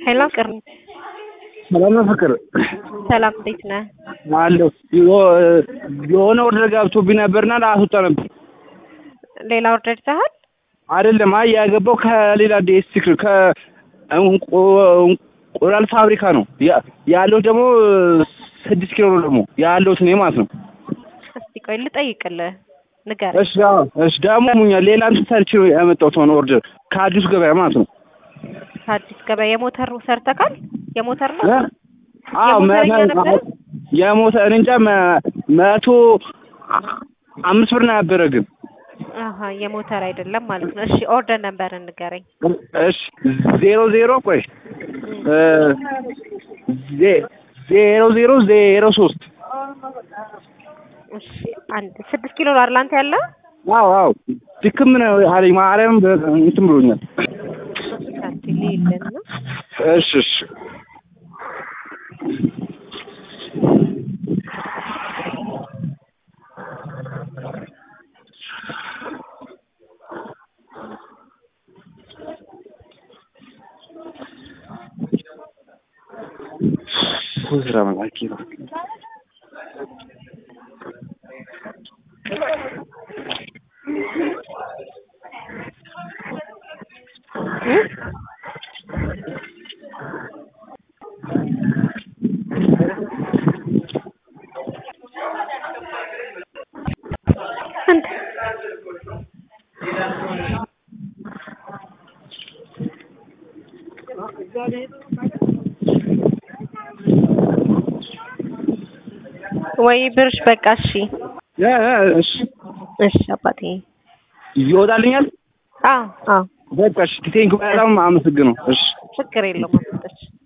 ሄሎ ቅር ሰላም ነው ፍቅር ሰላም እንዴት ነህ? አለሁ። የሆነ ኦርደር ገብቶብኝ ነበርና ላስወጣ ነበር። ሌላ ኦርደር ይዘሃል? አይደለም፣ አይ ያገባው ከሌላ ዲስትሪክት ከእንቁላል ፋብሪካ ነው ያ- ያለው ደግሞ ስድስት ኪሎ ነው ደግሞ ያለሁት እኔ ማለት ነው። እስቲ ቆይ ልጠይቅልህ፣ ንገረኝ። እሺ አዎ፣ እሺ ደግሞ ሙኛል ሌላ እንትን ሰርቼ ነው ያመጣሁት ሆነ ኦርደር ከአዲሱ ገበያ ማለት ነው። ከአዲስ ገበያ የሞተር ሰርተካል? የሞተር ነው? እ? አዎ የሞተረኛ መ- ነበረ? የሞተር እኔ እንጃ መ- መቶ አምስት ብር ነው ያበረ ግን አሀ የሞተር አይደለም ማለት ነው። እሺ ኦርደር ነበር ንገረኝ። እሺ ዜሮ ዜሮ ቆይ እ ዜ- ዜሮ ዜሮ ዜሮ ሶስት እሺ አንድ ስድስት ኪሎ ነው አይደል አንተ ያለ? አዎ አዎ ድክም ነው አለኝ ማርያም በ- እንትን ብሎኛል። ሳንቲ ሌለን ነው። እሺ እሺ ስራ መላኪ ነው። ስንት? ወይ ብርሽ በቃ እሺ እ እ እሺ እሺ አባቴ ይወጣልኛል። አዎ አዎ በቃ እሺ ቴንክ በጣም አመሰግነው። እሺ ችግር የለውም አስወጣች